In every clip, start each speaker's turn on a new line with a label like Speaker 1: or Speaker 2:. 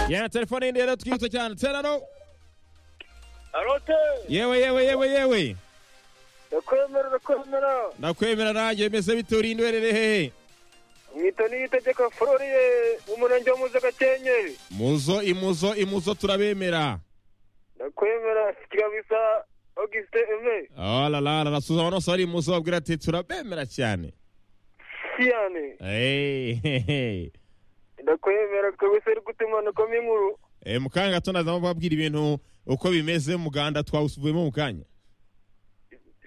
Speaker 1: Ya telefone ndiye rero twibutsa cyane tera no
Speaker 2: arote
Speaker 1: yewe yewe yewe yewe
Speaker 2: ndakwemera ndakwemera
Speaker 1: ndakwemera nanjye mbese bitura indwerere hehe
Speaker 2: mwita n'itegeko floriye umurenge wo muze gakenyeri
Speaker 1: muzo imuzo imuzo turabemera
Speaker 2: ndakwemera kigabisa auguste aime
Speaker 1: alalala rasuza wano sari imuzo babwira ati turabemera cyane
Speaker 2: siyane
Speaker 1: Eh, hehe.
Speaker 2: ndakwemera kabisa uri gutuma nakoma inkuru
Speaker 1: Eh, mu kanya gato nazamo babwira ibintu uko bimeze muganda twawusuvuyemo mu kanya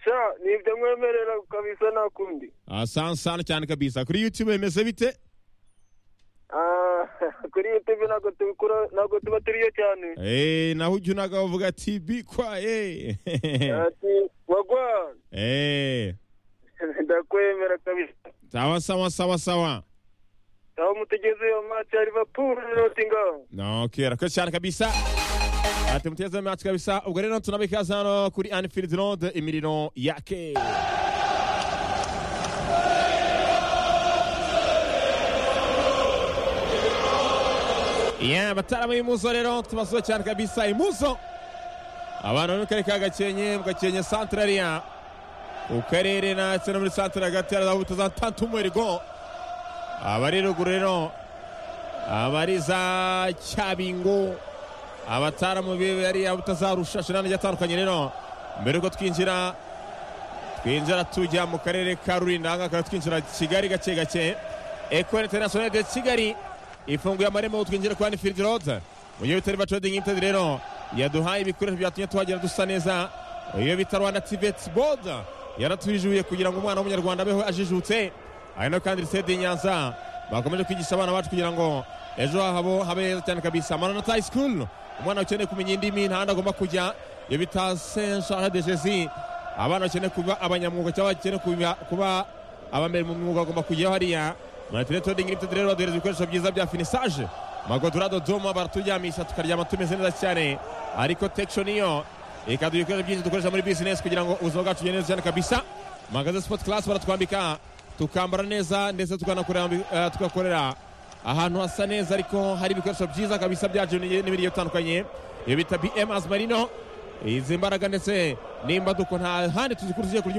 Speaker 2: sha nibyo nkwemerera kabisa nta kundi
Speaker 1: Ah, sana sana cyane kabisa kuri youtube bimeze bite
Speaker 2: Ah, kuri youtube ntabwo tubikura ntabwo tuba turiyo cyane
Speaker 1: Eh, naho ujya unaga bavuga ati bikwaye
Speaker 2: ati wagwa
Speaker 1: Eh,
Speaker 2: ndakwemera kabisa
Speaker 1: sawa sawa sawa sawa
Speaker 2: aho mutegeze iyo match ya liverpool na nottingham
Speaker 1: No, ok, rakoze cyane kabisa ati muteze match kabisa ubwo rero tunabika ikaze hano kuri Anfield Road imiriro yake Yeah, bataramu y'imuzo rero tubasuye cyane kabisa imuzo abantu bari mu karere ka gakenke mu gakenke santarariya ku karere ndetse no muri santire hagati hari aho za tantumwerigo abari ruguru rero abari za cyabingo abataramu be bari abutazarusha shinani igiye atandukanye rero mbere yuko twinjira twinjira tujya mu karere ka rurinda ahangaha tukaba twinjira kigali gake gake ekoni interinasiyoneri de kigali ifunguye amarembo twinjira kuri anifilidi rode mu gihe bitari batrodingi imitedi rero yaduhaye ibikoresho byatumye tuhagera dusa neza iyo bita rwanda tiveti bodi yaratujijuye kugira ngo umwana w'umunyarwanda abeho ajijutse hari no kandi lisede nyanza bakomeje kwigisha abana bacu kugira ngo ejo habo habe heza cyane kabisa maranata high school umwana ukeneye kumenya indimi ntahandi agomba kujya iyo bita saint charles de jésus abana bakeneye kuba abanyamwuga cyangwa bakeneye kuba- kuba abambere mu mwuga bagomba kujyaho hariya matinetoding limited rero baduhereza ibikoresho byiza bya finisage magodurado doma baraturyamisha tukaryama tumeze neza cyane ariko tection yo ikaduha ibikoresho byinshi dukoresha muri business kugira ngo ubuzima bwacu bugende neza cyane kabisa magaze sport class baratwambika tukambara neza ndetse tukanakorera eh, tugakorera ahantu hasa neza ariko hari ibikoresho byiza kabisa byacu n'ibiryo bitandukanye ibi bita bm azmarino izi mbaraga ndetse nimba duko nta handi tuzikurikije kurya